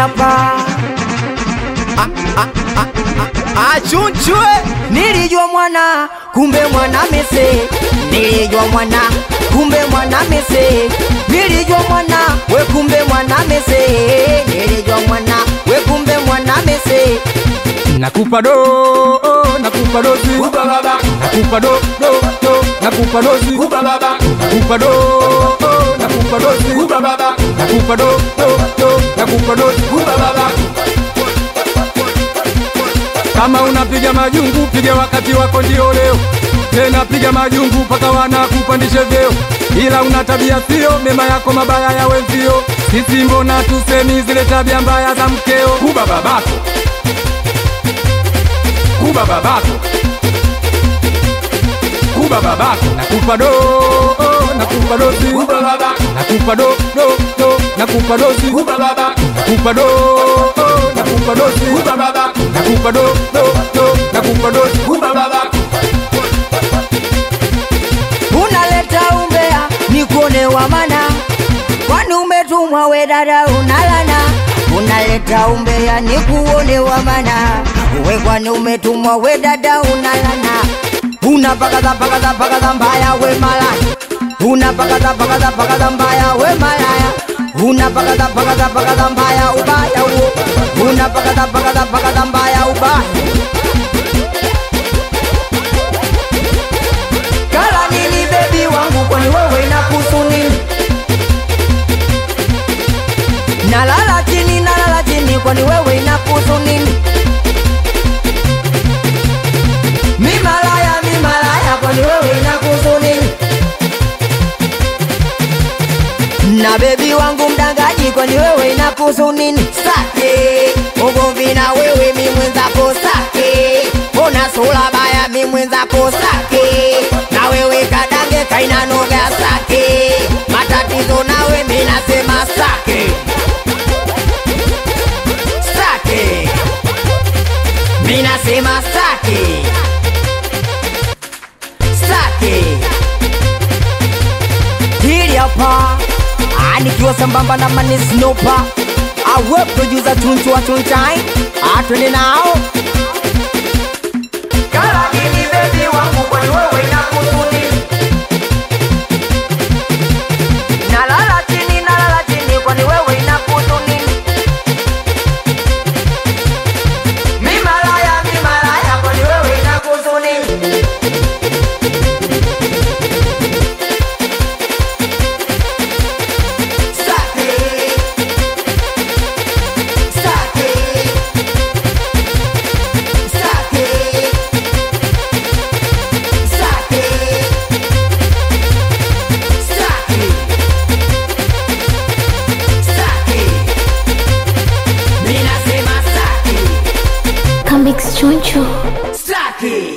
hapa achunchwe Nilijua mwana kumbe mwana mese, nilijua mwana kumbe mwana mese, nilijua mwana we kumbe mwana mese, nilijua mwana we kumbe mwana mese. nakupa do oh, nakupa dozi nakupa do do do nakupa dozi nakupa do oh, nakupa dozi nakupa do do do nakupa dozi kama unapiga majungu piga wakati wako ndio leo tena piga majungu mpaka wanakupandishe vyeo ila una tabia sio mema yako mabaya ya wenzio sisi mbona tusemi zile tabia mbaya za mkeo kuba babako kuba babako kuba babako nakupa do oh, nakupa dozi nakupa do do do nakupa dozi nakupa do oh, nakupa dozi nakupa do do do nakupa dozi Unaleta umbea nikuone wa mana, kwani umetumwa we dada unalana. Unaleta umbea nikuone wa mana, we kwani umetumwa we dada unalana. Unapakaza pakaza pakaza mbaya we malaya, unapakaza pakaza pakaza mbaya we malaya, unapakaza pakaza pakaza mbaya ubaya huo, unapakaza pakaza pakaza mbaya ubaya Kala nini bebi wangu, kwani wewe inakuhusu nini? Nalala chini, nalala chini, kwani wewe inakuhusu nini? Mi malaya, mi malaya, kwani wewe inakuhusu nini? Na bebi wangu mdangaji, kwani wewe inakuhusu nini? Sake ugomvi na wewe, mi mwenzako sake, ona sura baya, mi mwenzako sake, na wewe kadange kaina noga sake, matatizo nawe mi nasema sake sake, mi nasema sake sake hili hapa Ah, nikiwa sambamba na manisnopa awe producer tuntua tuntai atwende nao Kala nini baby wangu kwani wewe inakuhusu nini? Nalala chini, nalala chini, kwani wewe inakuhusu nini? Mi malaya, mi malaya, kwani wewe inakuhusu nini? Sake. Sake. Sake. Sake. Sake. Sake. Mimi nasema sake. Comics Chunchu. Sake.